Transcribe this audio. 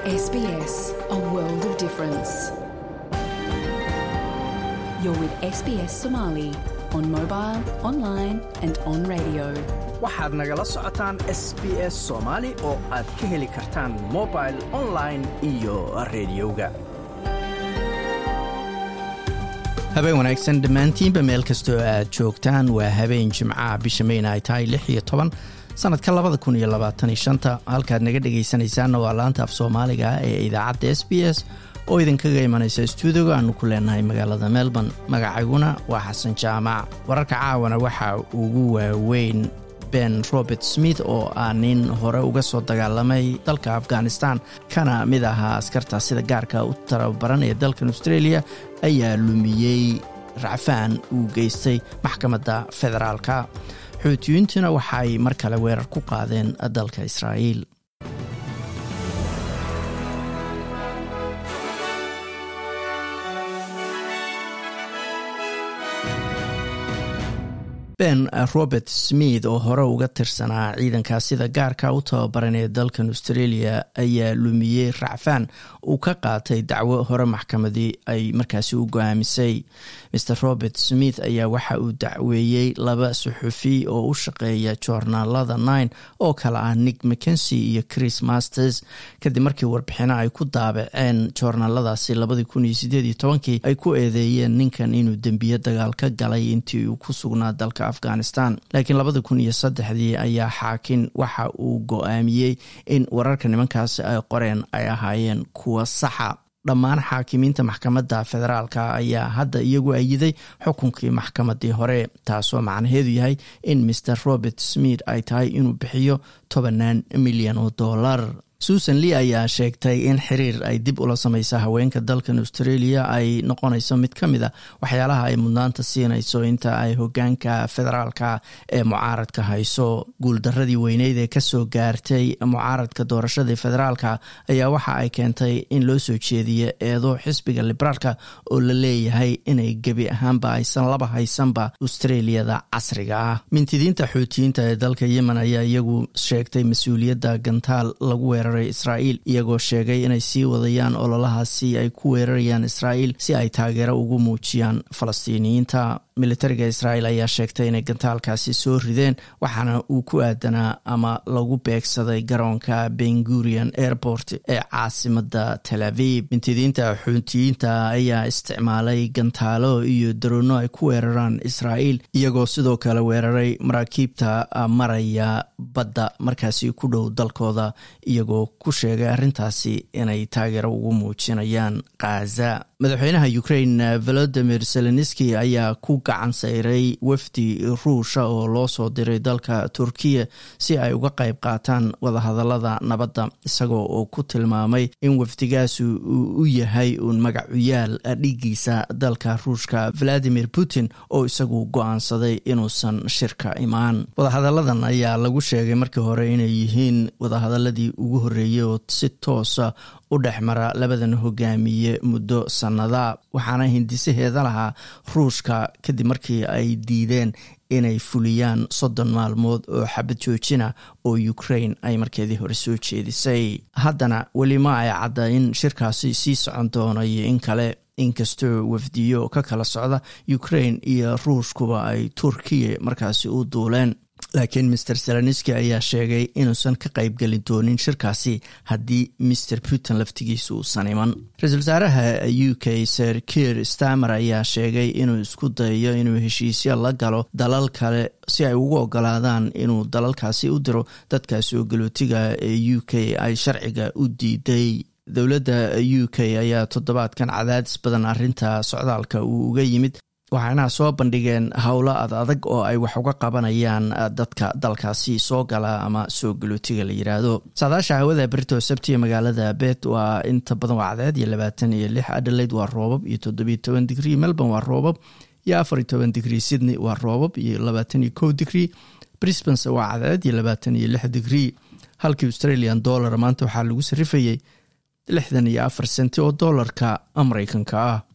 SBS, a world of difference. You're with SBS Somali on mobile, online, and on radio. waxaad nagala socotaan s b s soomaali oo aad ka heli kartaan mobil online iyo rediyoga habeen wanaagsan dhammaantiinba meel kastoo aad joogtaan waa habeen jimcaha bisha mayna ay tahay lix iyo toban sanadka labada kun iyo labaatan iyo shanta halkaad naga dhegaysanaysaanna waa laanta af soomaaliga ee idaacadda s b s oo idinkaga imanaysa stuudiga aanu ku leenahay magaalada melbourne magacayguna waa xasan jaamac wararka caawana waxaa ugu waaweyn ben robert smith oo ah nin hore uga soo dagaalamay dalka afghanistan kana mid ahaa askarta sida gaarka u tababaran ee dalkan australia ayaa lumiyey racfaan uu geystay maxkamadda federaalka xuutiyiintuna waxaay mar kale weerar ku qaadeen dalka israa'iil ben robert smith oo hore uga tirsanaa ciidankaa sida gaarka u tababaran ee dalkan australia ayaa lumiyey racfaan uu ka qaatay dacwo hore maxkamadii ay markaasi u go-aamisay mr robert smith ayaa waxa uu dacweeyey laba suxufi oo u shaqeeya joornaalada nine oo kale ah nick mckensi iyo chris masters kadib markii warbixino ay ku daabaceen joornaaladaasi labadii kun iyo sideed iyo tobankii ay ku eedeeyeen ninkan inuu dembiye dagaal ka galay intii uu ku sugnaa dalka afghanistan laakiin labada kun iyo saddexdii ayaa xaakin waxa uu go-aamiyey in wararka nimankaasi ay qoreen ay ahaayeen kuwa saxa dhammaan xaakimiinta maxkamadda federaalka ayaa hadda iyagu ayiday xukunkii maxkamadii hore taasoo macnaheedu yahay in mr robert smith ay tahay inuu bixiyo tobanaan milyan oo dollar susan lee ayaa sheegtay in xiriir ay dib ula sameysa haweenka dalkan australia ay noqonayso mid ka mid a waxyaalaha ay mudnaanta siinayso inta ay hogaanka federaalka ee mucaaradka hayso guuldaradii weyneyd ee kasoo gaartay mucaaradka doorashadii federaalka ayaa waxa ay keentay in loo soo jeediyo eedo xisbiga liberaalka oo la leeyahay inay gebi ahaanba aysan laba haysanba australiyada casriga ah mintidiinta xuutiyiinta ee dalka yemen ayaa iyagu sheegtay mas-uuliyadda gantaal lagu weera israa'iil iyagoo sheegay inay sii wadayaan ololahaasi ay ku weerarayaan israa'iil si ay taageero ugu muujiyaan falastiiniyiinta militariga israa'iil ayaa sheegtay inay gantaalkaasi soo rideen waxaana uu ku aadanaa ama lagu beegsaday garoonka bengurian airport ee caasimada tel aviv mintidiinta xuutiyiinta ayaa isticmaalay gantaalo iyo daroonno ay ku weeraraan israa'iil iyagoo sidoo kale weeraray maraakiibta maraya badda markaasi ku dhow dalkooda iyagoo ku sheegay arrintaasi inay taageero ugu muujinayaan khaza madaxweynaha ukraine volodimir zelenski ayaa ku gacan sayray wafdi ruusha oo loo soo diray dalka turkiya si ay uga qayb qaataan wadahadalada nabadda isagoo oo ku tilmaamay in wafdigaasi uu u yahay uun magacuyaal dhigiisa dalka ruushka valadimir putin oo isagu go-aansaday inuusan shirka imaan wadahadaladan ayaa lagu sheegay markii hore inay yihiin wadahadaladii ugu horreeyey oo si toosa u dhex mara labadan hogaamiye muddo sannada waxaana hindisaheeda lahaa ruushka kadib markii ay diideen inay fuliyaan soddon maalmood oo xabad joojina oo ukraine ay markeedii hore soo jeedisay haddana weli ma ay cadda in shirkaasi sii socon doono iyo in kale inkastoo wafdiyo ka kala socda ukraine iyo ruushkuba ay turkiya markaasi u duuleen laakiin master seloniski ayaa sheegay inuusan ka qaybgelin doonin shirkaasi haddii master putin laftigiisa uusan iman ra-iisul wasaaraha u k ser kiir stamer ayaa sheegay inuu isku dayayo inuu heshiisyo la galo dalal kale si ay ugu ogolaadaan inuu dalalkaasi u diro dadkaasi oo galootiga ee u k ay sharciga u diiday dowladda u k ayaa toddobaadkan cadaadis badan arrinta socdaalka uu uga yimid waxaana soo bandhigeen howlo ad adag oo ay wax uga qabanayaan dadka dalkaasi soo gala ama soo galootiga la yiraahdo saadaasha hawada berito sabtiya magaalada bet waa inta badan waa cadeed iyo labaatan iyo lix adelaide waa roobab iyo toddobiyo toban digrie melbourne waa roobab iyo afar iyo toban digrie sydney waa roobab iyo labaatan iyo kow digrie brisbane waa cadeed iyo labaatan iyo lix digrie halkii australian dollar maanta waxaa lagu sarifayay lixdan iyo afar senti oo doolarka mareykanka ah